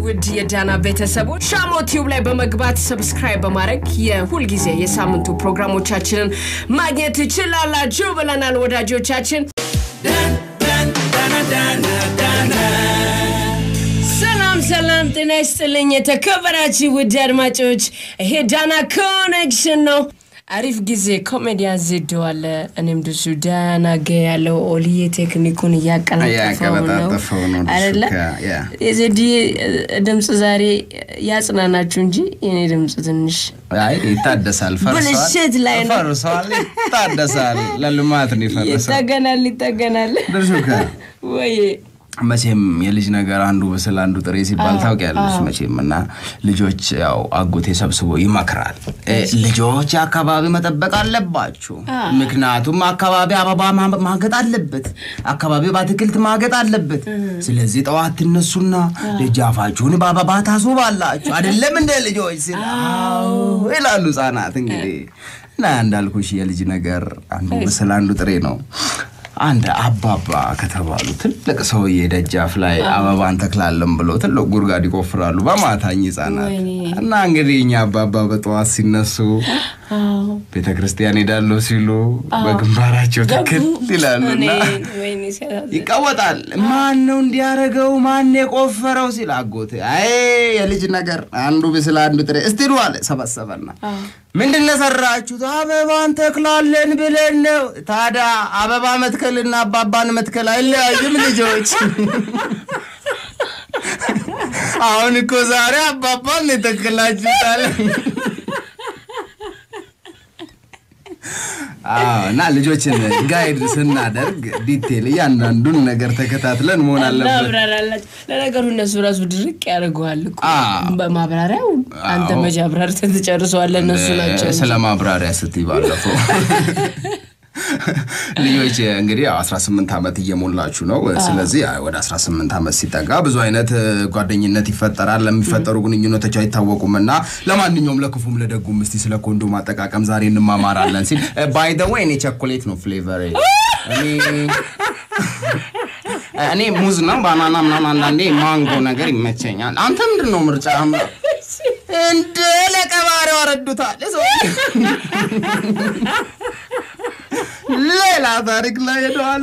ውድ የዳና ቤተሰቦች ሻሞ ቲዩብ ላይ በመግባት ሰብስክራይብ በማድረግ የሁልጊዜ የሳምንቱ ፕሮግራሞቻችንን ማግኘት ትችላላችሁ ብለናል ወዳጆቻችን። ሰላም ሰላም፣ ጤና ይስጥልኝ የተከበራችሁ ውድ አድማጮች፣ ይሄ ዳና ኮኔክሽን ነው። አሪፍ ጊዜ ኮሜዲያን ዜዶ አለ። እኔም ድሱ ዳና ጋ ያለው ኦልዬ ቴክኒኩን እያቀላጠፈው ነው እያቀለጣጠፈው ነው ድሱ አይደለ? ጋ፣ ያ። የዜዲ ድምፅ ዛሬ ያጽናናችሁ እንጂ የኔ ድምፅ ትንሽ አይ ይታደሳል፣ ፈርሷል፣ ብልሽት ላይ ነው። ፈርሷል፣ ይታደሳል። ለልማት ነው የፈረሰው። ይጠገናል ይጠገናል ድርሹ ከ ወይ መቼም የልጅ ነገር አንዱ ብስል አንዱ ጥሬ ሲባል ታውቂያለሽ መቼም እና ልጆች ያው አጎቴ ሰብስቦ ይመክራል እ፣ ልጆች አካባቢ መጠበቅ አለባችሁ ምክንያቱም አካባቢ አበባ ማ- ማገጥ አለበት አካባቢ በአትክልት ማገጥ አለበት ስለዚህ ጠዋት ትነሱና ደጃፋችሁን በአበባ ታስውባላችሁ አይደለም እንደ ልጆች ሲል አዎ ይላሉ ህጻናት እንግዲህ እና እንዳልኩሽ የልጅ ነገር አንዱ ብስል አንዱ ጥሬ ነው አንድ አባባ ከተባሉ ትልቅ ሰውዬ ደጃፍ ላይ አበባ እንተክላለን ብሎ ትልቅ ጉድጓድ ይቆፍራሉ በማታኝ ህጻናት ወይኔ። እና እንግዲህ እኛ አባባ በጠዋት ሲነሱ ቤተ ክርስቲያን ሄዳለሁ ሲሉ በግንባራቸው ትክል ይላሉ እና ወይኔ ሲያሳዝን። ይቀወጣል። ማን ነው እንዲያረገው? ማን የቆፈረው ሲል አጎቴ አይ የልጅ ነገር አንዱ ብስል አንዱ ጥሬ እስቲ ዱ አለ። ሰበሰበና ምንድን ነው ሰራችሁት? አበባ እንተክላለን ብለን ነው። ታዲያ አበባ መትከልና አባባን መትከል አይለያዩም ልጆች። አሁን እኮ ዛሬ አባባን የተከላችሁት አለ። አዎ እና ልጆችን ጋይድ ስናደርግ ዲቴል እያንዳንዱን ነገር ተከታትለን መሆን አለበት። እናብራራላችሁ። ለነገሩ እነሱ ራሱ ድርቅ ያደርገዋል እኮ አዎ። በማብራሪያው አንተ መቼ አብራርተህ ትጨርሰዋለህ? እነሱ ናቸው እንጂ። ስለ ማብራሪያ ስትይ ባለፈው ልጆች እንግዲህ ያው 18 ዓመት እየሞላችሁ ነው። ስለዚህ ያው ወደ 18 ዓመት ሲጠጋ ብዙ አይነት እ, ጓደኝነት ይፈጠራል። ለሚፈጠሩ ግንኙነቶች አይታወቁም እና ለማንኛውም ለክፉም ለደጉም እስቲ ስለ ኮንዶም አጠቃቀም ዛሬ እንማማራለን ሲል ባይ ዘ ወይ እኔ ቸኮሌት ነው ፍሌቨር እኔ እኔ ሙዝ ነው ባናና ምናምን አንዳንዴ ማንጎ ነገር ይመቸኛል። አንተ ምንድን ነው ምርጫ? እንደ ለቀባሪው አረዱታል ሰው ሌላ ታሪክ ላይ ሄደዋል።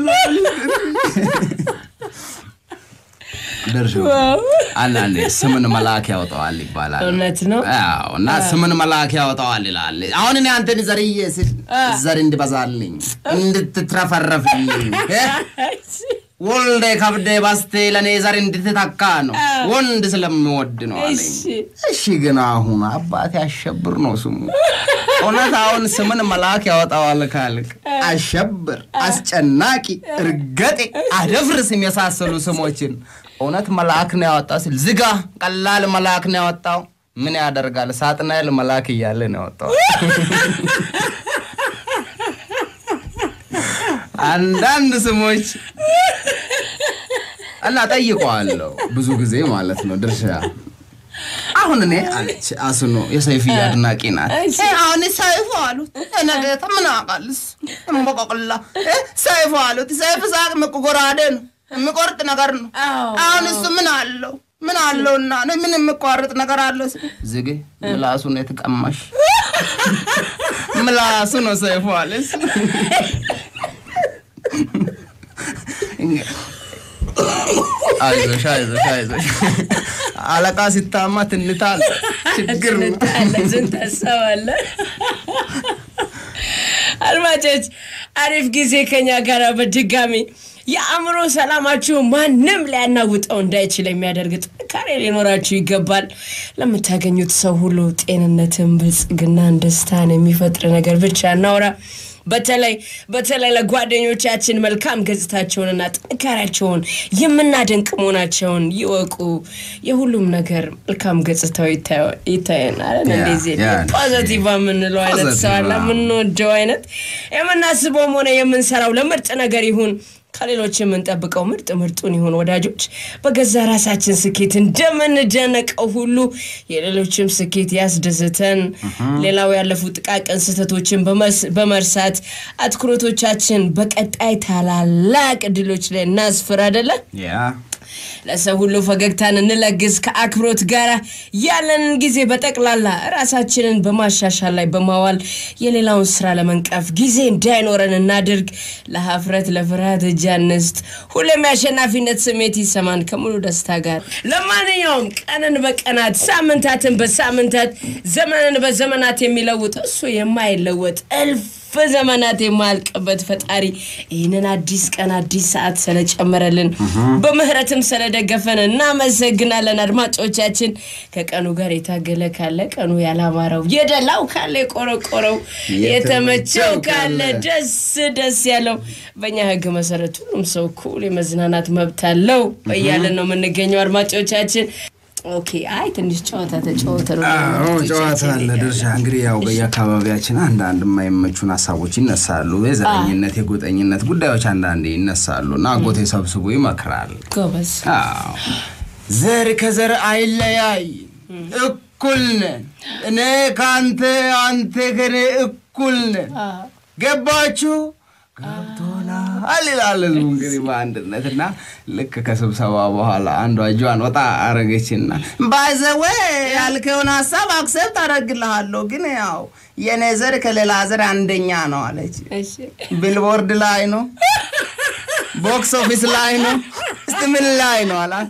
ደርሾ አንዳንዴ ስምን መልአክ ያወጣዋል ይባላል። እውነት ነው። አዎ እና ስምን መልአክ ያወጣዋል ይላል። አሁን እኔ አንተን ዘርዬ ስል ዘር እንድበዛልኝ እንድትትረፈረፍልኝ እ? ወልደ ከብደ ባስቴ ለእኔ ዘር እንድትተካ ነው ወንድ ስለምወድ ነው አለኝ። እሺ። እሺ ግን አሁን አባቴ አሸብር ነው ስሙ። እውነት አሁን ስምን መልአክ ያወጣዋል ካልክ አሸብር፣ አስጨናቂ፣ እርገጤ፣ አደፍርስም የመሳሰሉ ስሞችን እውነት መልአክ ነው ያወጣው ሲል ዝጋ፣ ቀላል መልአክ ነው ያወጣው። ምን ያደርጋል ሳጥናኤል መልአክ እያለ ነው ያወጣው። አንዳንድ ስሞች እና ጠይቀዋለሁ ብዙ ጊዜ ማለት ነው ድርሻ አሁን እኔ አለች አስኖ የሰይፍዬ አድናቂ ናት። እሺ። እ፣ አሁን ሰይፉ አሉት ነገታ ምን አውቃልስ እምበቆቅላ እ፣ ሰይፉ አሉት ሰይፍ ሳቅ ምቁጎራዴ ነው የሚቆርጥ ነገር ነው። አዎ፣ አሁን እሱ ምን አለው ምን አለውና ነው ምን የሚቋርጥ ነገር አለው? ስ- ዝጌ ምላሱ ነው የተቀማሽ ምላሱ ነው ሰይፉ አለስ አይዞሽ አይዞሽ አይዞሽ አለቃ ሲታማ ትንታል ችግር ነው። ዝን ታሰባለህ። አድማጮች አሪፍ ጊዜ ከኛ ጋር በድጋሚ የአእምሮ ሰላማችሁ ማንም ሊያናውጠው እንዳይችል የሚያደርግ ጥንካሬ ሊኖራችሁ ይገባል። ለምታገኙት ሰው ሁሉ ጤንነትን፣ ብልጽግናን፣ ደስታን የሚፈጥር ነገር ብቻ እናውራ። በተለይ በተለይ ለጓደኞቻችን መልካም ገጽታቸውንና ጥንካሬያቸውን የምናደንቅ መሆናቸውን ይወቁ። የሁሉም ነገር መልካም ገጽታው ይታየ- ይታየናል። ያ፣ እንደዚህ ያ፣ ፖዘቲቭ የምንለው አይነት ሰው አለ። ፖዘቲቭ፣ አዎ። የምንወደው አይነት የምናስበውም ሆነ የምንሰራው ለምርጥ ነገር ይሁን ከሌሎች የምንጠብቀው ምርጥ ምርጡን ይሁን ወዳጆች። በገዛ ራሳችን ስኬት እንደምንደነቀው ሁሉ የሌሎችም ስኬት ያስደስተን። ሌላው ያለፉ ጥቃቅን ስህተቶችን በመስ- በመርሳት አትኩሮቶቻችን በቀጣይ ታላላቅ ድሎች ላይ እናስፍር አይደለ? ያ ለሰው ሁሉ ፈገግታን እንለግስ። ከአክብሮት ጋር ያለንን ጊዜ በጠቅላላ ራሳችንን በማሻሻል ላይ በማዋል የሌላውን ስራ ለመንቀፍ ጊዜ እንዳይኖረን እናድርግ። ለሀፍረት ለፍርሃት እጅ አንስጥ። ሁሌም የአሸናፊነት ስሜት ይሰማን ከሙሉ ደስታ ጋር። ለማንኛውም ቀንን በቀናት ሳምንታትን በሳምንታት ዘመንን በዘመናት የሚለውጥ እሱ የማይለወጥ እልፍ ዘመናት የማያልቅበት ፈጣሪ ይህንን አዲስ ቀን አዲስ ሰዓት ስለጨመረልን በምህረትም ስለደገፈን እናመሰግናለን። አድማጮቻችን ከቀኑ ጋር የታገለ ካለ ቀኑ ያላማረው፣ የደላው ካለ የቆረቆረው፣ የተመቸው ካለ ደስ ደስ ያለው በእኛ ሕግ መሰረት ሁሉም ሰው እኩል የመዝናናት መብት አለው እያለን ነው የምንገኘው አድማጮቻችን። ኦኬ አይ ትንሽ ጨዋታ ተጫወተ ነው አዎ ጨዋታ አለ ድርሻ። እንግዲህ ያው በየአካባቢያችን አንዳንድ የማይመቹን ሀሳቦች ይነሳሉ። የዘረኝነት የጎጠኝነት ጉዳዮች አንዳንዴ ይነሳሉ እና አጎቴ ሰብስቦ ይመክራል። ጎበዝ አዎ ዘር ከዘር አይለያይ፣ እኩል ነን። እኔ ከአንተ አንተ ከኔ እኩል ነን። ገባችሁ? ገብቶናል ይላል ህዝቡ እንግዲህ በአንድነት እና ልክ ከስብሰባ በኋላ አንዷ እጇን ወጣ አረገችና ባይዘዌ ያልከውን ሀሳብ አክሰብት አደርግልሃለሁ፣ ግን ያው የኔ ዘር ከሌላ ዘር አንደኛ ነው አለች። እሺ ቢልቦርድ ላይ ነው፣ ቦክስ ኦፊስ ላይ ነው፣ እስቲ ምን ላይ ነው አላት።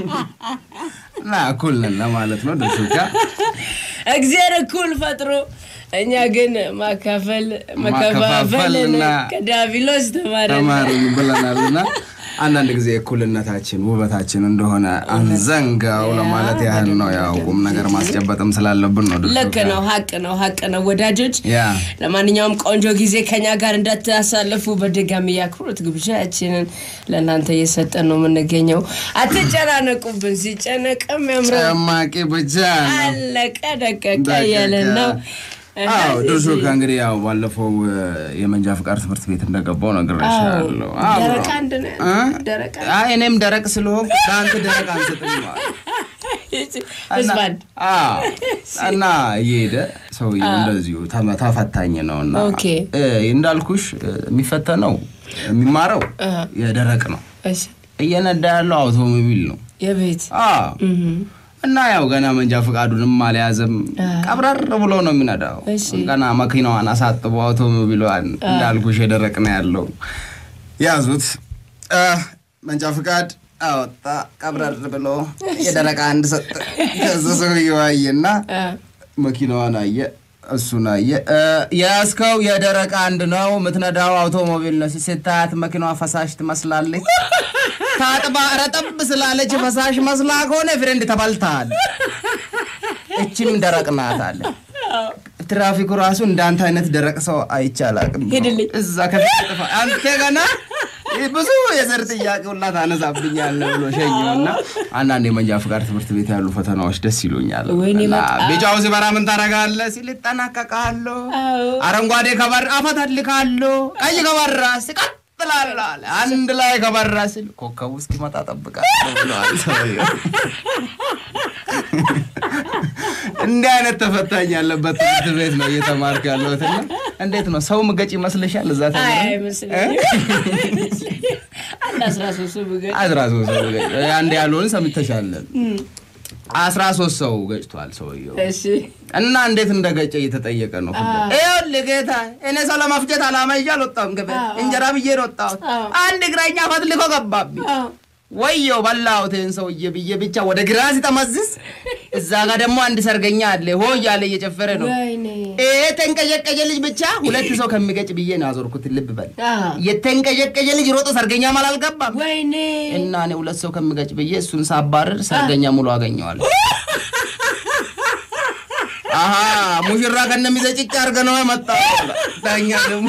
እና እኩል ነን ለማለት ነው ድርሾቻ እግዚአብሔር እኩል ፈጥሮ እኛ ግን ማካፈል መከፋፈልን ማከፋፈልና ከዳቢሎስ ተማረን። ተማሪ ብለናል እና አንዳንድ ጊዜ እኩልነታችን ውበታችን እንደሆነ አንዘንጋው ለማለት ያህል ነው። ያው ቁም ነገር ማስጨበጥም ስላለብን ነው። ድርሾቻ። ልክ ነው፣ ሀቅ ነው፣ ሀቅ ነው ወዳጆች። ያ ለማንኛውም ቆንጆ ጊዜ ከኛ ጋር እንዳታሳልፉ በድጋሚ የአክብሮት ግብዣችንን ለእናንተ እየሰጠን ነው የምንገኘው። አትጨናነቁብን፣ ሲጨነቅም ያምረው ጨማቂ ብቻ ነው። አለቀ ደቀቀ ደቀቀ። እያለን ነው። አዎ ድርሾ ከእንግዲህ ያው ባለፈው እ፣ የመንጃ ፍቃድ ትምህርት ቤት እንደገባው ነግሬሻለሁ። አዎ። ደረቅ አንድ ነው እ? ደረቅ አይ እኔም ደረቅ ስለሆንኩ ለአንተ ደረቅ አንሰጥም ማለት ህዝባን አዎ። እና እየሄደ ሰውዬው እንደዚሁ ተመ- ተፈታኝ ነው እና ኦኬ። እ፣ እንዳልኩሽ እ፣ የሚፈተነው የሚማረው የደረቅ ነው። እሺ እየነዳ ያለው አውቶሞቢል ነው። የቤት አዎ እና ያው ገና መንጃ ፈቃዱንም አልያዘም። ቀብረር ብሎ ነው የሚነዳው። እሺ። ገና መኪናዋን አሳጥቦ አውቶሞቢሏን እንዳልኩሽ የደረቅ ነው ያለው። ያዙት አ፣ መንጃ ፈቃድ አወጣ። ቀብረር ብሎ የደረቅ አንድ ሰጠ። ከዛ ሰውዬው አየና አ፣ መኪናዋን አየ፣ እሱን አየ። እ፣ የያዝከው የደረቅ አንድ ነው፣ የምትነዳው አውቶሞቢል ነው። ስታያት መኪናዋ ፈሳሽ ትመስላለች። ታጥባ ረጠብ ስላለች ፈሳሽ መስላ ከሆነ ፍሬንድ ተበልተሃል። እችም ደረቅ ናት አለ። ትራፊኩ ራሱ እንዳንተ አይነት ደረቅ ሰው አይቻላቅም። ሂድልኝ። እዛ ከፊት ጥፋ አንተ ገና ብዙ የዘር ጥያቄ ሁላ ታነሳብኛለህ ብሎ ሸኘውና አንዳንድ የመንጃ ፍቃድ ትምህርት ቤት ያሉ ፈተናዎች ደስ ይሉኛል። ወይኔ እና በጣም። ቢጫው ሲበራ ምን ታደርጋለህ ሲል እጠናቀቃለሁ፣ አዎ። አረንጓዴ ከበራ አፈተልካለሁ፣ ቀይ ከበራ ስቀጥላለሁ አለ። አንድ ላይ ከበራ ሲል ኮከቡ እስኪመጣ ጠብቃለሁ ብለዋል ሰውዬው። እንዲህ አይነት ተፈታኝ ያለበት ትምህርት ቤት ነው እየተማርክ ያለሁትና እንዴት ነው ሰው ምገጭ ይመስልሻል? እዛ አይ ተምረህ? አይመስለኝም። አንድ አስራ ሶስት ብገጭ አስራ ሶስት ሰው ገጭ አንድ ያልሆን ሰምተሻለን። አስራ ሶስት ሰው ገጭቷል ሰውየው እሺ እና እንዴት እንደገጨ እየተጠየቀ ነው። ይኸውልህ ጌታ እኔ ሰው ለማፍጀት አላማ ይዤ አልወጣሁም። ገበያ እንጀራ ብዬ ነው ወጣሁት። አዎ። አንድ እግረኛ ፈትልኮ ገባብኝ። አዎ። ወየው በላሁት ይህን ሰውዬ ብዬ ብቻ ወደ ግራ ሲጠመዝዝ እዛ ጋር ደግሞ አንድ ሰርገኛ አለ ሆ እያለ እየጨፈረ ነው። ወይኔ ይሄ ተንቀዠቀዠ ልጅ ብቻ ሁለት ሰው ከሚገጭ ብዬ ነው ያዞርኩት። ልብ በል አዎ። የተንቀዠቀዠ ልጅ ሮጦ ሰርገኛ ማል አልገባም ወይኔ እና እኔ ሁለት ሰው ከሚገጭ ብዬ እሱን ሳባርር ሰርገኛ ሙሉ አገኘዋለሁ። አሀ ሙሽራ ከነሚዘ ጭጭ አድርገ ነው የመጣው። ዳኛ ደግሞ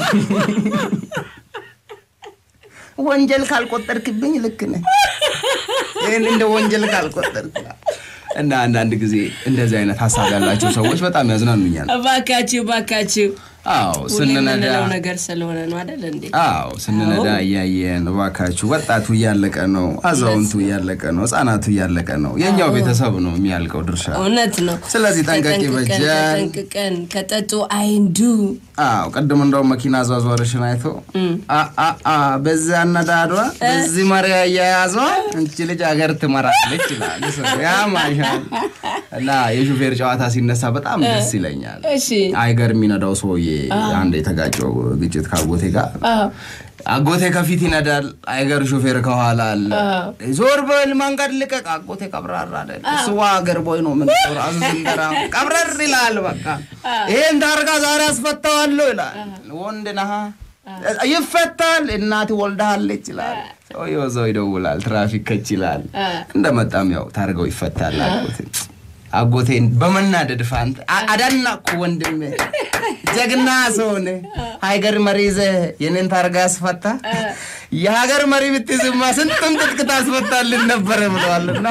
ወንጀል ካልቆጠርክብኝ ልክ ነህ፣ ይህን እንደ ወንጀል ካልቆጠርክ እና አንዳንድ ጊዜ እንደዚህ አይነት ሀሳብ ያላቸው ሰዎች በጣም ያዝናኑኛል። እባካችሁ እባካችሁ አዎ ሁሌ ስንነዳ የምንለው ነገር ስለሆነ ነው አይደል እንዴ? አዎ ስንነዳ እያየን እባካችሁ፣ ወጣቱ እያለቀ ነው፣ አዛውንቱ እያለቀ ነው፣ ህጻናቱ እያለቀ ነው። የኛው ቤተሰብ ነው የሚያልቀው ድርሻ። እውነት ነው። ስለዚህ ጠንቀቅ ተጠንቅቀን ይበጃል። ተጠንቅቀን ከጠጡ አይንዱ አዎ ቅድም እንደውም መኪና አዟዟርሽን አይቶ አ አ አ በዚያ አነዳዷ በዚህ መሪያ እያያዟ እንቺ ልጅ ሀገር ትመራለች ይላል ሰው። ያማሻል እና የሹፌር ጨዋታ ሲነሳ በጣም ደስ ይለኛል። እሺ አይገር የሚነዳው ሰውዬ አንድ የተጋጨው ግጭት ከአጎቴ ጋር አዎ አጎቴ ከፊት ይነዳል፣ አይገር ሾፌር ከኋላ አለ። ዞር በል መንገድ ልቀቅ። አጎቴ ቀብራራ አይደል እሱ ሀገር ቦይ ነው ምን ራሱ ዝንገራ ቀብረር ይላል። በቃ ይሄን ታርጋ ዛሬ አስፈታዋለሁ ይላል። ወንድ ነሃ ይፈታል። እናት ወልዳሃለች ይላል። ሰውየው እዛው ይደውላል። ትራፊክ ከች ይላል። እንደመጣም ያው ታርገው ይፈታል። አጎቴ አጎቴን በመናደድ ፋንት አ- አዳናኩ ወንድሜ ጀግና ሰሆነ ሀገር መሪ ይዘህ የኔን ታርጋ ያስፈታ የሀገር መሪ ብትይዝማ ስንቱን ትጥቅ ታስፈታልን ነበረ ብለዋልና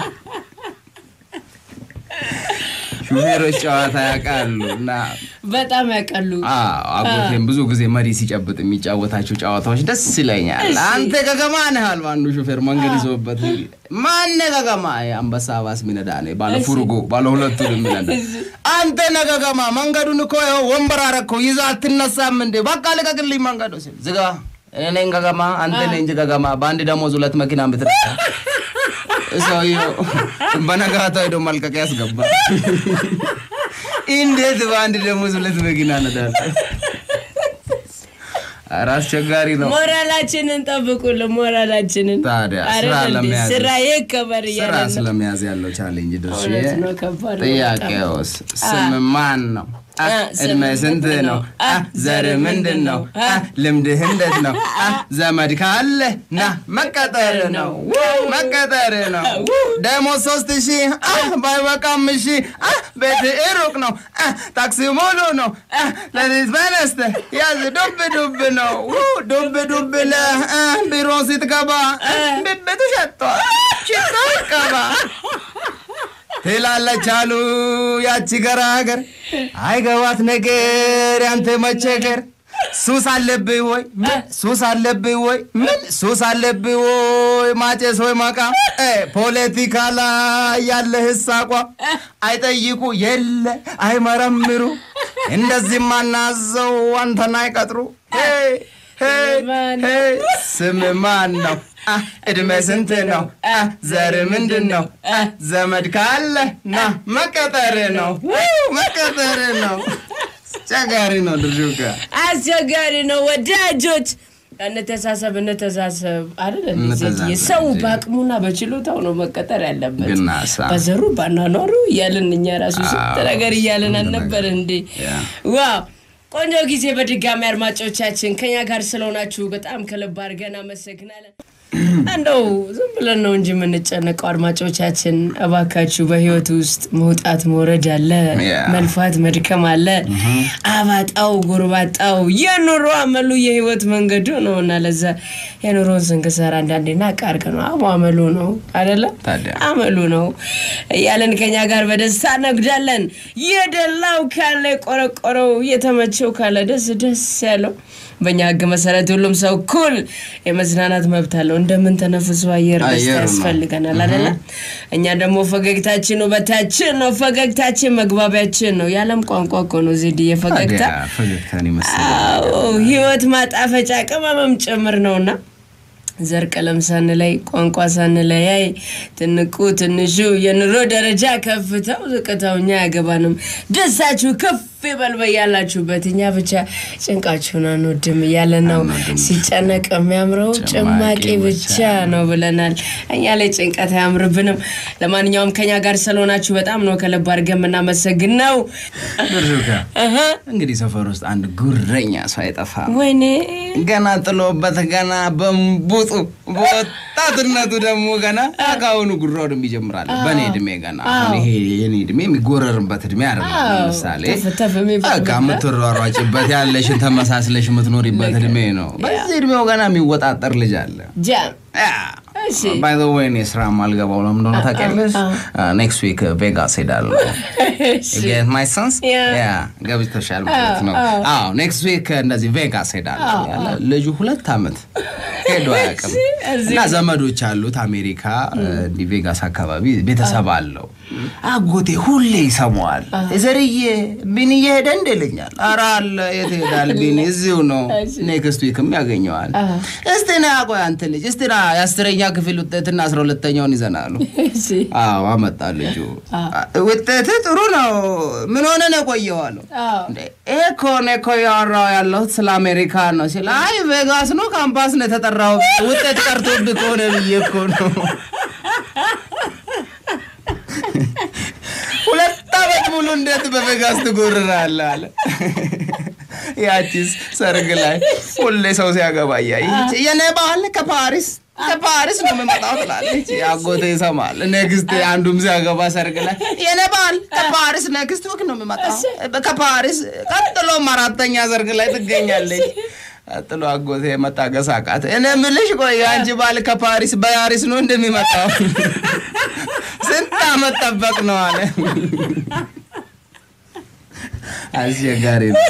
ሹፌሮች ጨዋታ ያውቃሉ እና በጣም ያውቃሉ። አዎ አጎቴም ብዙ ጊዜ መሪ ሲጨብጥ የሚጫወታቸው ጨዋታዎች ደስ ይለኛል። አንተ ገገማ ነህ አሉ አንዱ ሹፌር መንገድ ይዞበት ማነ ገገማ አንበሳ ባስ ሚነዳ ነ ባለ ፉርጎ ባለ ሁለቱ የሚነዳ አንተ ነህ ገገማ መንገዱን እኮ ይኸው ወንበር አረከው ይዛ አትነሳም እንዴ በቃ ልቀቅልኝ መንገዱ ሲል ዝጋ እኔ ነኝ ገገማ አንተ ነህ እንጂ ገገማ በአንድ ደሞዝ ሁለት መኪና ብትረዳ ሰውየው በነጋታው ሄዶ መልቀቂያ ያስገባል። እንዴት በአንድ ደሞዝ ሁለት መኪና ነዳለ? ኧረ አስቸጋሪ ነው። ሞራላችንን ጠብቁልን፣ ሞራላችንን ታዲያ አይደል ስራ እንዴ? ለመያዝ ስራ ይከበር ስራ እያለ ነው። ስለመያዝ ያለው ቻሌንጅ ድርሽ እውነት ነው፣ ከባድ ነው ጥያቄውስ ስም ማን ነው? አ፣ አ፣ ስም እድሜ ስንት ምንድን ነው? ነው? አ፣ አ፣ ዘር ዘር ምንድን ነው? አ፣ አ፣ ልምድህ እንዴት ነው? አ፣ ዘመድ ካለ ና መቀጠር ነው መቀጠር ነው። ደሞዝ ሶስት ሺህ አ፣ ባይበቃም እሺ አ፣ ቤት ሩቅ ነው አ፣ ታክሲ ሙሉ ነው አ፣ ለሊት በነስተህ ያዝ ዱብ ዱብ ነው ው፣ ዱብ ዱብ ለህ አ፣ ቢሮ ስትገባ አ፣ ብብቱ ሸቷል ሽቶ ይቀባ ትላለች አሉ ያቺ ገራገር አይገባት ነገር ያንተ መቸገር ሱስ አለብህ ወይ ምን ሱስ አለብህ ወይ ምን ሱስ አለብህ ወይ ማጨስ ወይ ማቃም እ ፖለቲካ ላይ ያለህ አቋም አይጠይቁ የለ አይመረምሩ እንደዚህ ማናዘው አንተን አይቀጥሩ ሄይ ሄይ ሄይ ስም ማን ነው አ፣ እድሜ ስንት ነው አ፣ ዘር ምንድን ነው አ፣ ዘመድ ካለ ና መቀጠር ነው ው፣ መቀጠር ነው አስቸጋሪ ነው ድርሹካ አስቸጋሪ ነው። ወዳጆች እንተሳሰብ፣ እንተሳሰብ አይደል እንዴ? እንተሳሰብ ዜድዬ? ሰው እንጂ። በአቅሙና በችሎታው ነው መቀጠር ያለበት። ግን አሳ በዘሩ ባናኗሩ እያልን እኛ ራሱ ስንት አዎ፣ ነገር እያልን ስንት አልነበር ነገር። እንዴ? ያ። ዋው ቆንጆ ጊዜ በድጋሚ አድማጮቻችን ከኛ ጋር ስለሆናችሁ በጣም ከልብ አድርገን አመሰግናለን። እንደው ዝም ብለን ነው እንጂ የምንጨነቀው አድማጮቻችን፣ እባካችሁ በህይወት ውስጥ መውጣት መውረድ አለ፣ ያ። መልፋት መድከም አለ። አባጣው ጎርባጣው የኑሮ አመሉ የህይወት መንገዱ ነው እና ለዛ የኑሮን ስንክሳር አንዳንዴ ናቅ አድርገን ነው አቡ አመሉ ነው አደለ ታዲያ አመሉ ነው እያለን ከኛ ጋር በደስታ ነግዳለን። የደላው ካለ የቆረቆረው የተመቸው ካለ ደስ ደስ ያለው በእኛ ህግ መሰረት ሁሉም ሰው እኩል የመዝናናት መብት አለው። እንደምንተነፍሰው አየር ደስታ አየር ነው። ያስፈልገናል አደለ? እኛ ደግሞ ፈገግታችን ውበታችን ነው። ፈገግታችን መግባቢያችን ነው። የዓለም ቋንቋ እኮ ነው ዜድዬ ፈገግታ። ታዲያ ፈገግታን ይመስላል አዎ ህይወት ማጣፈጫ ቅመምም ጭምር ነውና ዘር ቀለም ሳንለይ ቋንቋ ሳንለያይ ትንቁ ትንሹ የኑሮ ደረጃ ከፍታው ዝቅታው እኛ አያገባንም። ደስታችሁ ከፍ ይበል በያላችሁበት። እኛ ብቻ ጭንቃችሁን አንወድም እያለን ነው። ሲጨነቅ የሚያምረው ጭማቂ ብቻ ነው ብለናል። እኛ ላይ ጭንቀት አያምርብንም። ለማንኛውም ከኛ ጋር ስለሆናችሁ በጣም ነው ከልብ አድርገን የምናመሰግነው። ድርሹካ እህ፣ እንግዲህ ሰፈር ውስጥ አንድ ጉረኛ ሰው አይጠፋም። ወይኔ ገና ጥሎበት ገና በንቡጡ በወጣትነቱ ደግሞ ገና ከአሁኑ ጉራውን ይጀምራል። በእኔ እድሜ ገና አሁን ይሄ የኔ እድሜ የሚጎረርበት እድሜ አይደለም። አዎ፣ ለምሳሌ ተፍ ተፍ የሚባልበት በቃ የምትሯሯጭበት ያለሽን ተመሳስለሽ የምትኖሪበት እድሜ ነው። በዚህ እድሜው ገና የሚወጣጠር ልጅ አለ። ጃም ያ፣ እሺ። ባይ ዘ ወይ እኔ ስራ ማልገባው ለምን እንደሆነ ታውቂያለሽ? ኔክስት ዊክ ቬጋስ ሄዳለሁ። ጌት ማይ ሰንስ Yeah. ገብቶሻል ማለት ነው። አዎ ኔክስት ዊክ እንደዚህ ቬጋስ ሄዳለሁ ያለ ልጁ ሁለት ዓመት ሄዶ አያውቅም እዚህ እና ዘመዶች አሉት አሜሪካ እንዲህ ቬጋስ አካባቢ ቤተሰብ አለው። አጎቴ ሁሌ ይሰማዋል። ዘርዬ ቢኒ እየሄደ እንደ ይለኛል። ኧረ አለ የት ሄዳል ቢኒ እዚሁ ነው። ኔክስት ዊክም ያገኘዋል። እስቲ ና ቆይ አንተ ልጅ እስቲ ና የአስረኛ ክፍል ውጤትና አስራ ሁለተኛውን ይዘናሉ። እሺ አዎ አመጣ ልጁ። ውጤት ጥሩ ነው። ምን ሆነ ነው የቆየው አለው። አዎ እንዴ ይሄ እኮ እኔ እኮ ያወራው ያለሁት ስለ አሜሪካ ነው ሲል፣ አይ ቬጋስ ነው ካምፓስ ነው የተጠራው ውጤት ቀርቶብህ ከሆነ ብዬ እኮ ነው። ሁለት ዓመት ሙሉ እንዴት በቬጋስ ትጎርራለህ አለ። ያቺስ ሰርግ ላይ ሁሌ ሰው ሲያገባ እያየች የኔ ባህል ከፓሪስ ከፓሪስ ነው የምመጣው ትላለች። አጎቴ ይሰማል። ኔክስት አንዱም ሲያገባ ሰርግ ላይ የኔ ባህል ከፓሪስ ኔክስት ወክ ነው የምመጣው ከፓሪስ ቀጥሎም አራተኛ ሰርግ ላይ ትገኛለች። ቀጥሎ አጎቴ መታገስ አቃት። እኔ የምልሽ ቆይ አንቺ ባል ከፓሪስ በያሪስ ነው እንደሚመጣው ስንት ዓመት ጠበቅ ነው አለ። አስቸጋሪ ነው።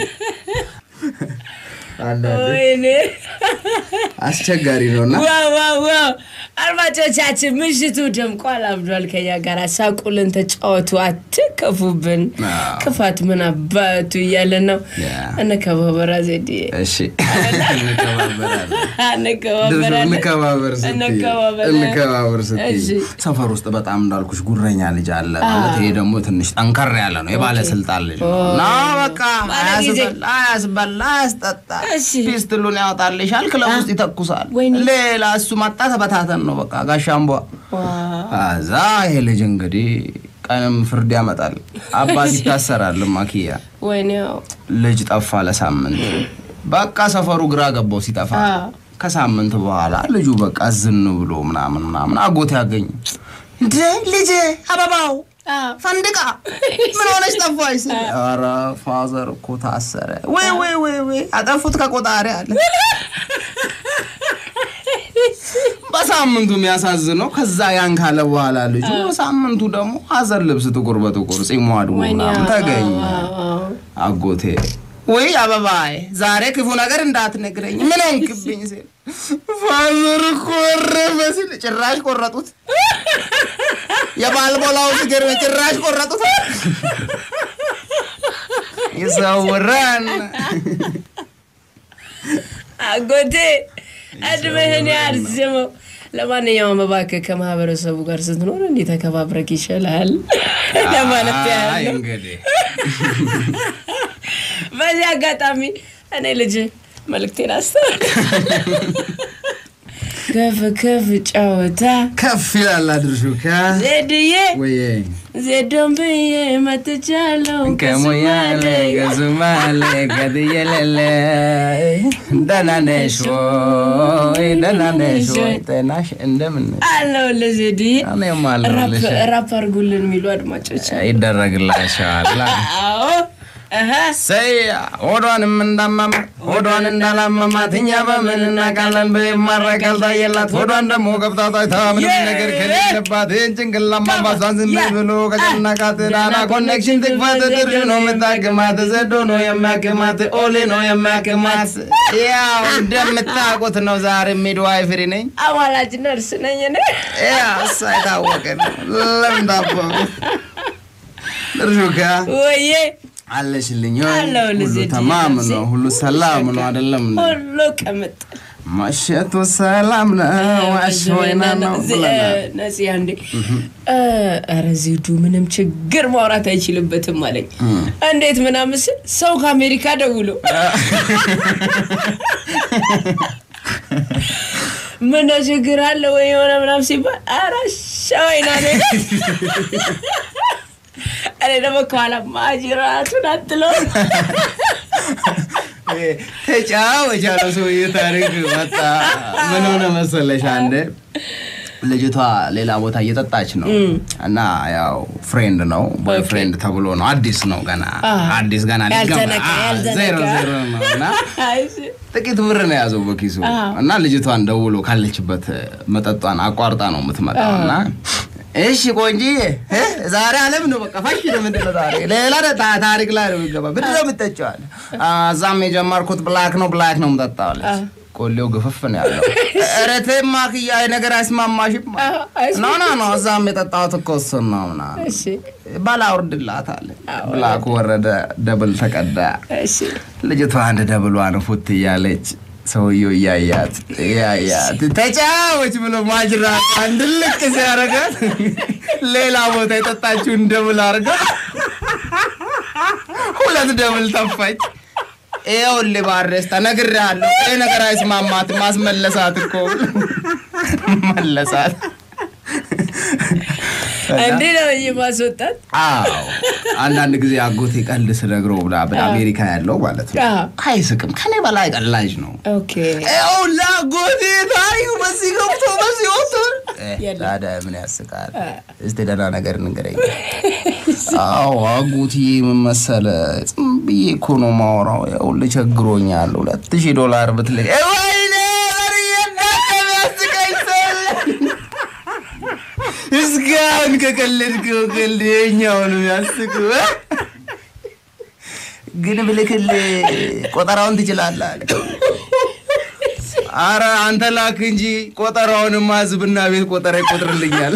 አንዳንዴ ወይኔ አስቸጋሪ ነው እና ዋው ዋው ዋው አድማጮቻችን ምሽቱ ደምቋል አብዷል ከኛ ጋር ሳቁልን ተጫወቱ አትከፉብን አዎ። ክፋት ምን አባቱ እያለን ነው ያ። እንከባበራ ዘዴ እሺ እንከባበራለን። ድርሹ እንከባበራለን እንከባበር ስትይ እንከባበራለን። እንከባበር ስትይ እሺ። ሰፈር ውስጥ በጣም እንዳልኩሽ ጉረኛ ልጅ አለ ማለት ይሄ ደግሞ ትንሽ ጠንከር ያለ ነው የባለስልጣን ልጅ ነው እና በቃ ባለ ጊዜ። አያስበላ አያስበላ አያስጠጣ እሺ። ፒስትሉን ያወጣልሻል ክለብ ውስጥ ይተኩሳል ወይኔ። ሌላ እሱ መጣ ተበታተን ነው በቃ ጋሻምቧ እዛ ይሄ ልጅ እንግዲህ ቀንም ፍርድ ያመጣል አባት ይታሰራል ማኪያ ወይኔ ያው ልጅ ጠፋ ለሳምንት በቃ ሰፈሩ ግራ ገባው ሲጠፋ አዎ። ከሳምንት በኋላ ልጁ በቃ ዝን ብሎ ምናምን ምናምን አጎት ያገኝ እንደ ልጅ አበባው አዎ። ፈንድቃ ምን ሆነች ጠፋች ስል ኧረ ፋዘር እኮ ታሰረ ወይ ወይ ወይ ወይ አጠፉት ከቆጣሪ አለ በሳምንቱ የሚያሳዝነው ከዛ ያን ካለ በኋላ ልጁ በሳምንቱ ደግሞ ሀዘን ልብስ ጥቁር በጥቁር ጺሙ አድጎ ወይኔ ምናምን አዎ፣ ተገኘ አዎ፣ አዎ። አጎቴ ወይ አበባዬ ዛሬ ክፉ ነገር እንዳትነግረኝ ምን ሆንክብኝ ሲል ፋዘር እኮ ወረፈ ሲል ጭራሽ ቆረጡት የባልቦላው ሲገርም ጭራሽ ቆረጡት ይሰውረን አጎቴ እድሜህን ያርዝመው። ለማንኛውም እባክህ ከማህበረሰቡ ጋር ስትኖር እንዲህ ተከባብረክ ይሻልሃል ለማለት አይ ያህል ነው። እንግዲህ በዚህ አጋጣሚ እኔ ልጅ መልእክቴን አስተዋል ከፍ ከፍ ጨዋታ ከፍ ይላል አድርሹ ከ ዜድዬ ወየ ዜዶን ብዬ መጥቻለሁ ከሞያሌ ከሱማሌ ከትየለለ ደህና ነሽ ወይ ደህና ነሽ ወይ ጤናሽ እንደምን አለሁልህ ዜድዬ እኔም ራፕ አለሁልሽ ራፕ አድርጉልን የሚሉ አድማጮች አሉ። ይደረግላቸዋል አዎ እህ ሰያ ሆዷንም እንዳመመ ሆዷን እንዳላመማት እኛ በምን እናውቃለን? በማረቀል ታየላት ሆዷን ደግሞ ገብታ ታይታ ምንም ነገር ከሌለባት ይህን ጭንቅላት ማባሷን ዝም ብሎ ከጨነቃት ዳና ኮኔክሽን ትክፈት ድርሹ ነው የምታክማት ዘዶ ነው የሚያክማት ኦሌ ነው የሚያክማት ያው እንደምታውቁት ነው። ዛሬ ሚድዋይፈሪ ነኝ። አዋላጅ ነርስ ነኝ እኔ። ያ እሷ የታወቀ ነው። ለምን ታባሉ ድርሹ ጋ ወዬ አለሽልኝ ወይ? አለሁልህ ሁሉ ዜድዬ፣ ተማም ነፍሴ። ነው፣ ሁሉ ሰላም ነው አይደለም? እንዴ? ሁሉ ቅምጥ መሸቱ ሰላም ነው፣ አሽወይና ነው ብለናል። ነፂ አንዴ ኧረ ዜዱ ምንም ችግር ማውራት አይችልበትም አለኝ። እንዴት ምናምን ስል ሰው ከአሜሪካ ደውሎ ምን ችግር አለ ወይ የሆነ ምናምን ሲባል ኧረ ሸወይና ነው እኔ ደግሞ ከኋላ ማጅራቱን አትለው ተጫወቻ ነው ሰውዬ ታሪክ መጣ። ምን ሆነ መሰለሽ አንዴ ልጅቷ ሌላ ቦታ እየጠጣች ነው እና ያው ፍሬንድ ነው ቦይ ፍሬንድ ተብሎ ነው። አዲስ ነው ገና አዲስ ገና ሊገባ- ያልተነካ አ፣ ያልተነካ። ዜሮ ዜሮ ነው እና እሺ። ጥቂት ብር ነው የያዘው በኪሱ እና ልጅቷን ደውሎ ካለችበት መጠጧን አቋርጣ ነው የምትመጣው እና እሺ ቆንጂዬ እ ዛሬ አለም ነው በቃ ፋሽ ነው ምንድን ነው ዛሬ ሌላ ታ- ታሪክ ላይ ነው የሚገባ ምንድን ነው የምትጠጪዋለህ? አ፣ እዛም የጀመርኩት ብላክ ነው ብላክ ነው የምጠጣዋለች ቆሌው ግፍፍ ነው ያለው ኧረ ተይ ማክያ ነገር አይስማማሽም ኖ ኖ ኖ እዛም የጠጣሁት እኮ እሱን ነው ምናምን እሺ ባላ አውርድላታል ብላኩ ወረደ ደብል ተቀዳ እሺ ልጅቷ አንድ ደብሏን ፉት እያለች ሰውየው እያያት እያያት ተጫወች ብሎ ማጅራት አንድ ልቅ ሲያረጋት ሌላ ቦታ የጠጣችውን ደብል አርጋ ሁለት ደብል ተፋች። ይኸውልህ ባሬስታ ነግሬሃለሁ፣ ይህ ነገር አይስማማት ማስመለሳት እኮ መለሳት። እንዲህ ነው እንጂ ማስወጣት አዎ አንዳንድ ጊዜ አጎቴ ቀልድ ስነግረው ብላ ብላ አሜሪካ ያለው ማለት ነው አዎ። አይስቅም። ከኔ በላይ ቀላጅ ነው። ኦኬ ይኸው ለአጎቴ ታሪኩ በዚህ ገብቶ በዚህ ወጥቶ እ፣ የለም። ታዲያ ምን ያስቃል? እስቲ ደህና ነገር ንገረኝ። አዎ አጎቴ ምን መሰለህ፣ ዝም ብዬ እኮ ነው የማወራው። ይኸውልህ ቸግሮኛል፣ ሁለት ሺህ ዶላር ብትልኝ እ፣ ወይኔ በርዬ እንዳትል ያስቀኝ ሰው እስካሁን ከቀለድከው ቀልድ የኛው ነው የሚያስቅህ እ? ግን ብልክልህ ቆጠራውን ትችላለህ አለ። አረ አንተ ላክ እንጂ ቆጠራውንማ ህዝብና ቤት ቆጠራ ይቆጥርልኛል።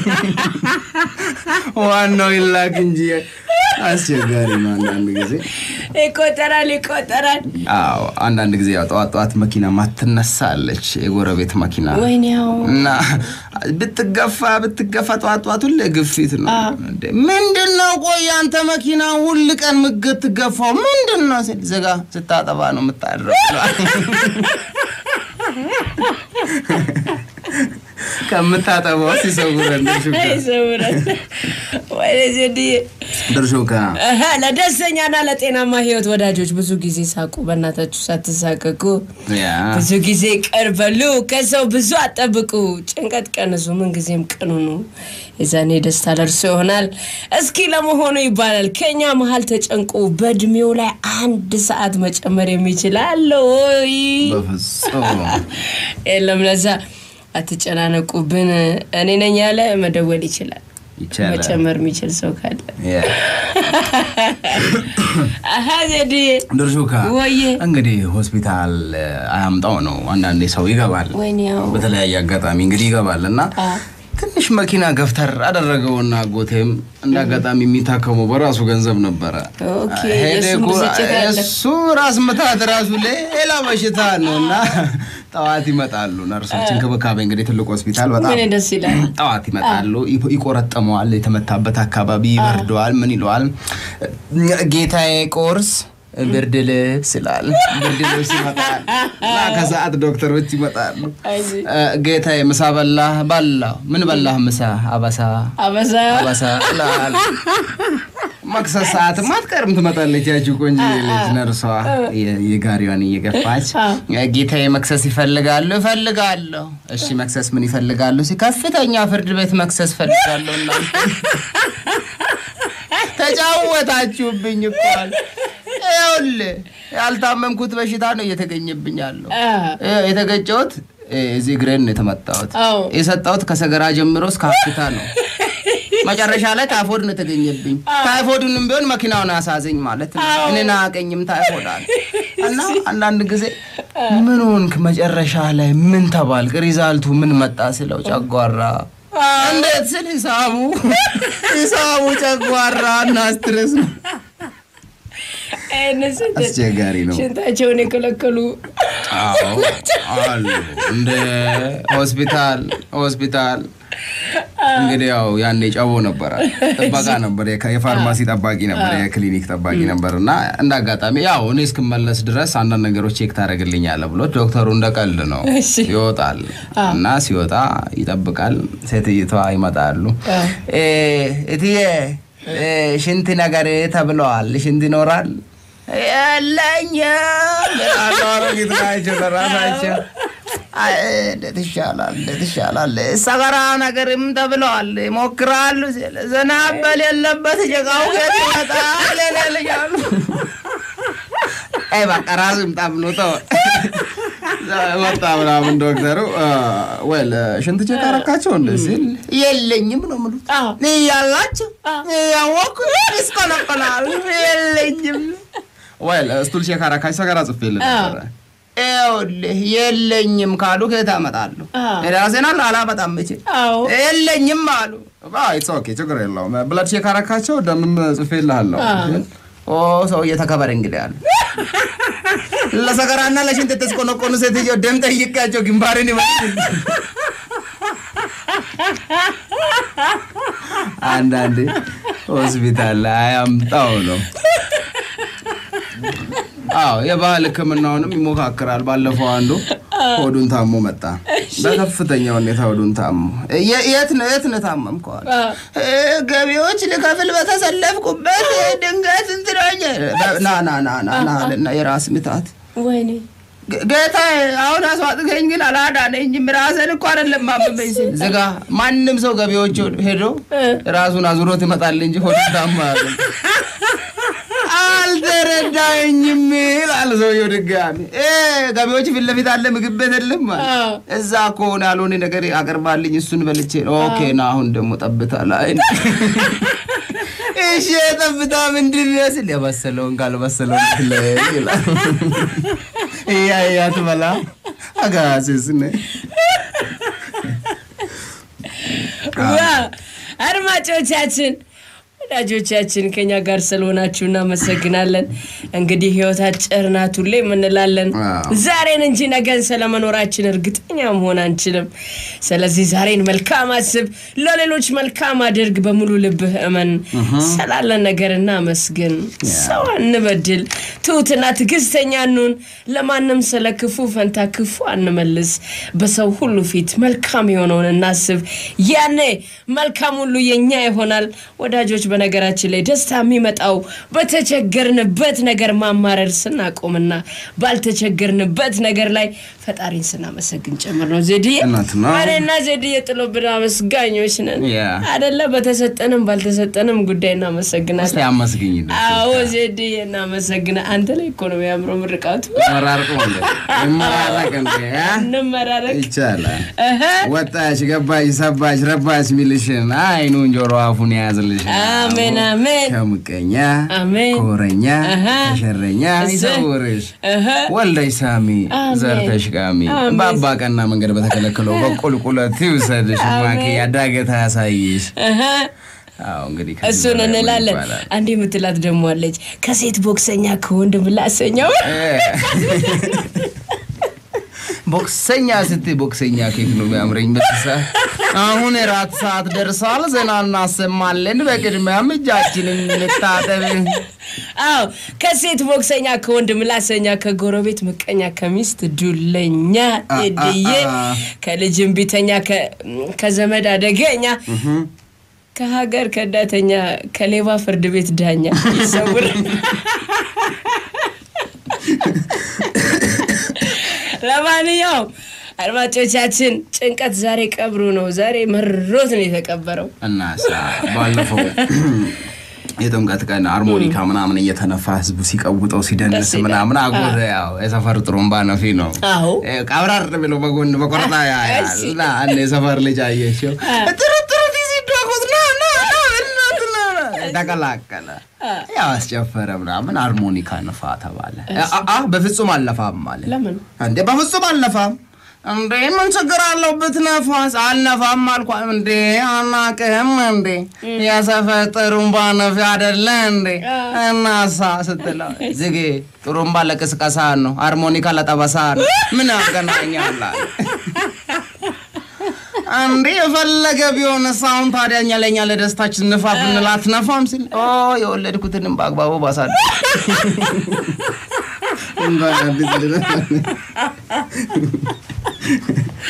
ዋናው ይላክ እንጂ አስቸጋሪ ነው አንዳንድ ጊዜ። ይቆጠራል ይቆጠራል አዎ አንዳንድ ጊዜ ያው ጠዋት ጠዋት መኪና ማትነሳለች የጎረቤት መኪና ወይኔ ያው እና ብትገፋ ብትገፋ ጠዋት ጠዋት ሁሌ ግፊት ነው። እንዴ ምንድን ነው? ቆይ አንተ መኪና ሁል ቀን ምትገፋው ምንድን ነው? ስል ዝጋ ስታጠባ ነው የምታድረው። ከምታጠባው ሲሰውረን ድርሹካ ይሰውራል ወይኔ ዜድዬ ድርሹካ እህ፣ ለደስተኛና ለጤናማ ህይወት ወዳጆች ብዙ ጊዜ ሳቁ። በእናታችሁ ሳትሳቀቁ ያ ብዙ ጊዜ ቅር በሉ። ከሰው ብዙ አጠብቁ። ጭንቀት ቀንሱ። ምንጊዜም ቅኑ ነው። የዛኔ ደስታ ደርሶ ይሆናል። እስኪ ለመሆኑ ይባላል ከኛ መሀል ተጨንቆ በእድሜው ላይ አንድ ሰዓት መጨመር የሚችል አለ ወይ? በፍጹም የለም። ለዛ አትጨናነቁብን። እኔ ነኝ ያለ መደወል ይችላል። ይቻላል። መጨመር የሚችል ሰው ካለ ያ አሀ ዜድዬ ድርሹካ ወዬ እንግዲህ ሆስፒታል አያምጣው ነው። አንዳንዴ ሰው ይገባል ወይኔ ያው በተለያየ አጋጣሚ እንግዲህ ይገባል እና አ። ትንሽ መኪና ገፍተር አደረገውና አጎቴም እንደ አጋጣሚ የሚታከመው በራሱ ገንዘብ ነበረ። ኦኬ፣ ሄደ የእሱም እኮ ብስጭት አለ። እሱ ራስ ምታት ራሱ ሌላ በሽታ ነው እና ጠዋት ይመጣሉ ነርሶች። እንክብካቤ እንግዲህ ትልቅ ሆስፒታል በጣም ምን ደስ ይላል። ጠዋት ይመጣሉ፣ ይቆ- ይቆረጥመዋል፣ የተመታበት አካባቢ ይበርደዋል። ምን ይለዋል? ጌታዬ ቁርስ ብርድ ልብስ ይላል። ብርድ ልብስ ይመጣል እና ከሰዓት ዶክተሮች ይመጣሉ። አይዞህ። እ፣ ጌታዬ ምሳ በላህ? በላሁ። ምን በላህ ምሳ? አበሳ አበዛ አበሳ ይላል። መክሰስ ሰዓትም አትቀርም ትመጣለች ያቺ ቆንጆ ልጅ ነርሷ የ- የጋሪዋን እየገፋች ጌታዬ መክሰስ ይፈልጋሉ ይፈልጋለሁ እሺ መክሰስ ምን ይፈልጋሉ ሲ ከፍተኛ ፍርድ ቤት መክሰስ ፈልጋለሁ እናንተ ተጫወታችሁብኝ እኮ አለ። ይኸውልህ ያልታመምኩት በሽታ ነው እየተገኘብኝ ያለው አ፣ ይኸው የተገጨሁት እዚህ እግሬን ነው የተመታሁት አዎ። የሰጠሁት ከሰገራ ጀምሮ እስከ ሀፍታ ነው መጨረሻ ላይ ታይፎድ ነው የተገኘብኝ። ታይፎዱንም ቢሆን መኪናውን አሳዘኝ ማለት ነው። እኔን አያቀኝም ታይፎድ አለ እና አንዳንድ ጊዜ ምን ሆንክ መጨረሻ ላይ ምን ተባልክ ሪዛልቱ ምን መጣ ስለው ጨጓራ እንዴት ስል ሂሳቡ ሂሳቡ ጨጓራ እና ስትረስ ነው። ይህንን ስንት አስቸጋሪ ነው። ሽንታቸውን የከለከሉ አዎ አሉ እንደ ሆስፒታል ሆስፒታል እንግዲህ ያው ያኔ ጨቦ ነበረ ጥበቃ ነበር፣ የከ- የፋርማሲ ጠባቂ ነበር፣ የክሊኒክ ጠባቂ ነበር እና እንደ አጋጣሚ ያው እኔ እስክመለስ ድረስ አንዳንድ ነገሮች ቼክ ታደርግልኛለህ ብሎ ዶክተሩ እንደ ቀልድ ነው እሺ። ይወጣል እና ሲወጣ ይጠብቃል። ሴትይቷ ይመጣሉ። እ፣ እትዬ እ፣ ሽንት ነገር ተብለዋል፣ ሽንት ይኖራል የለኝም ይላሉ አሮጊት ናቸው ለራሳቸው። አይ እንዴት ይሻላል እንዴት ይሻላል ሰገራ ነገርም ተብለዋል ይሞክራሉ ሲል ዝናብ በሌለበት ጭቃው ከየት ይመጣል ይላሉ። አይ በቃ ራሱ ይምጣ ብሎ ተወ። መጣ ምናምን ዶክተሩ ወይ ሽንት ቼክ አረካቸው እንደ ሲል የለኝም ነው የምሉት አዎ። እያላቸው እያወኩ ይስቆለቆላል የለኝም ወይ ስቱል ቼክ አረካች ሰገራ ጽፌልህ ነበረ ይኸውልህ የለኝም ካሉ ከየት አመጣለሁ አዎ። ራሴን አለ አላመጣም እቼ አዎ የለኝም አሉ ኢትስ ኦኬ ችግር የለውም ብለድ ቼክ አረካቸው ደምም ጽፌልሃለሁ ኦ ሰውዬ ተከበር እንግዲህ አሉ ለሰገራና ለሽንት የተስቆነቆኑ ሴትዮ ደም ጠይቄያቸው ግንባሬን ይመስል አንዳንዴ ሆስፒታል ላይ አያምጣው ነው። አዎ የባህል ሕክምናውንም ይሞካክራል። ባለፈው አንዱ ሆዱን ታሞ መጣ። በከፍተኛ ሁኔታ ሆዱን ታሞ የ- የት ነው የት ነው ታመምከው አለ። እ፣ ገቢዎች ልከፍል በተሰለፍኩበት ድንገት እንትናኝ ና ና ና ና ና አለና የራስ ምታት ወይኔ ጌ- ጌታ አሁን አስዋጥከኝ ግን አላዳነኝም። ራስን እኮ አይደለም ማመመኝ ሲል ዝጋ። ማንም ሰው ገቢዎች ሄዶ ራሱን አዙሮት ይመጣል እንጂ ሆዱ ታማ አያውቅም። አልተረዳኝም ይላል ሰውየው ድጋሚ። እ ገቢዎች ፊት ለፊት አለ ምግብ ቤት የለም አለ። አዎ። እዛ ከሆነ ያልሆነ ነገር አቅርባልኝ እሱን በልቼ ነው። ኦኬ ና አሁን ደግሞ ጠብታ ላይ እሺ ጠብታ ምንድን ነው ስል የበሰለውን ካልበሰለውን ትለይ ይላል። እያያ ትበላ አጋስስ ነ ዋ አድማጮቻችን ወዳጆቻችን ከኛ ጋር ስለሆናችሁ እናመሰግናለን። እንግዲህ ህይወት አጭር ናት ሁሌ የምንላለን። አዎ። ዛሬን እንጂ ነገን ስለመኖራችን እርግጠኛ መሆን አንችልም። ስለዚህ ዛሬን መልካም አስብ፣ ለሌሎች መልካም አድርግ፣ በሙሉ ልብህ እመን። ስላለን ነገር እናመስግን፣ ሰው አንበድል፣ ትሁትና ትዕግስተኛ እንሁን። ለማንም ስለ ክፉ ፈንታ ክፉ አንመልስ። በሰው ሁሉ ፊት መልካም የሆነውን እናስብ። ያኔ መልካም ሁሉ የኛ ይሆናል። ወዳጆች፣ በነገራችን ላይ ደስታ የሚመጣው በተቸገርንበት ነገር ማማረር ስናቆምና ባልተቸገርንበት ነገር ላይ ፈጣሪን ስናመሰግን ጭምር ነው። ዜድዬ እውነት ነው። እኔና ዜድዬ ጥሎብን አመስጋኞች ነን ያ። አደለ? በተሰጠንም ባልተሰጠንም ጉዳይ እናመሰግናለን። እስቲ አመስግኝ አዎ ዜድዬ እናመሰግና። አንተ ላይ እኮ ነው የሚያምረው ምርቃቱ። መራርቆ እንደ ይመራረቅ እንደ ያ? እንመራረቅ ይቻላል እህ። ወጣች ገባች ሰባች ረባች ሚልሽን አይኑን ጆሮ አፉን የያዝልሽ አሜን አሜን ከምቀኛ አሜን ከወረኛ አሃ። ከሸረኛ እሰይ። ይሰውርሽ እህ። ወልደሽ ሳሚ አሜን። ዘርተሽ ቃሚ አሜን። በአባ ቀና መንገድ በተከለከለው በቁልቁለት ይውሰድሽ ማኪ ያዳገታ ያሳይሽ እህ። አዎ እንግዲህ ከዚህ እሱን በላይ ምን እንላለን። ይባላል? አንድ የምትላት ደግሞ አለች ከሴት ቦክሰኛ ከወንድ ምላሰኛው ቦክሰኛ ስትይ ቦክሰኛ ኬክ ነው የሚያምረኝ። በትሳ አሁን የራት ሰዓት ደርሷል። ዜና እናሰማለን። በቅድሚያም እጃችንን እንታጠብ። አዎ ከሴት ቦክሰኛ ከወንድ ምላሰኛ ከጎረቤት ምቀኛ ከሚስት ዱለኛ ቴድዬ ከልጅም ቢተኛ ከ- ከዘመድ አደገኛ ከሀገር ከዳተኛ ከሌባ ፍርድ ቤት ዳኛ ይሰውር። ለማንኛውም አድማጮቻችን ጭንቀት ዛሬ ቀብሩ ነው። ዛሬ መሮት ነው የተቀበረው። እና ሳ ባለፈው የጥምቀት ቀን አርሞኒካ ምናምን እየተነፋ ህዝቡ ሲቀውጠው ሲደንስ ደስ ይላል። ምናምን አጎተ ያው የሰፈር ጥሩምባ ነፊ ነው። አዎ እ፣ ቀብራር ብሎ በጎን በቆርጣ ያያል እሺ። እና አንድ የሰፈር ልጅ አየችው ጥሩ ጥሩ ዲዚ ዳጎት ና ና ና እናት ና ና ተቀላቀለ። ያው አስጨፈረ ምናምን አርሞኒካ ንፋ ተባለ። አ- አ በፍጹም አልነፋም አለ። ለምን እንዴ በፍጹም አልነፋም። እንዴ ምን ችግር አለው ብትነፋስ? አልነፋም አልኳ። እንዴ አናቅህም እንዴ የሰፈር ጥሩምባ ነፊ አደለ እንዴ እናሳ ስትለው ዝጌ ጥሩምባ ለቅስቀሳ ነው፣ ሃርሞኒካ ለጠበሳ ነው። ምን ያገናኛል አለ። እንዴ የፈለገ ቢሆን አሁን ታዲያ እኛ ለእኛ ለደስታችን ንፋ ብንል አትነፋም ሲል ኦ የወለድኩትንም በአግባቡ ባሳደ እንኳን አዲስ ልደት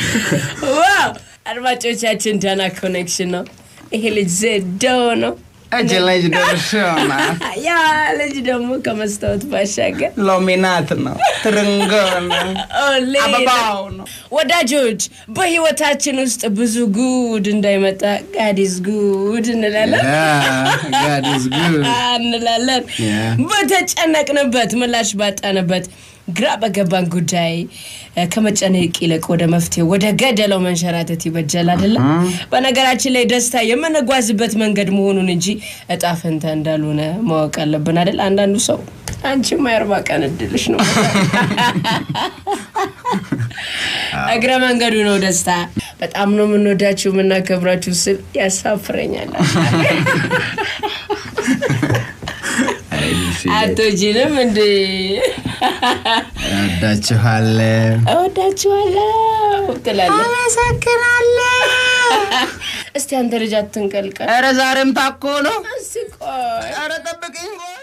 ዋው አድማጮቻችን ዳና ኮኔክሽን ነው። ይሄ ልጅ ዘዶ ነው። እጅ ልጅ ድርሽና ያ ልጅ ደግሞ ከመስታወት ባሻገር ሎሚናት ነው፣ ትርንጎ ነው፣ ኦሌ አበባው ነው። ወዳጆች በህይወታችን ውስጥ ብዙ ጉድ እንዳይመጣ ጋዲስ ጉድ እንላለን God is good. እንላለን Yeah. በተጨነቅንበት ምላሽ ባጣንበት ግራ በገባን ጉዳይ እ፣ ከመጨነቅ ይልቅ ወደ መፍትሄ ወደ ገደለው መንሸራተት ይበጃል አይደለም በነገራችን ላይ ደስታ የምንጓዝበት መንገድ መሆኑን እንጂ እጣ ፈንታ እንዳልሆነ ማወቅ አለብን አይደል አንዳንዱ ሰው አንቺማ የአርባ ቀን እድልሽ ነው እግረ መንገዱ ነው ደስታ በጣም ነው የምንወዳችሁ የምናከብራችሁ ስል ያሳፍረኛል አይ ልጅዬ፣ አቶጂንም እንዴ እወዳችኋለሁ። እወዳችኋለሁ ትላለህ አመሰግናለሁ። እስቲ አንተ ልጅ አትንቀልቀል ኧረ ዛሬም ታኮ ነው። እስቲ ቆይ ኧረ ጠብቅኝ ቆይ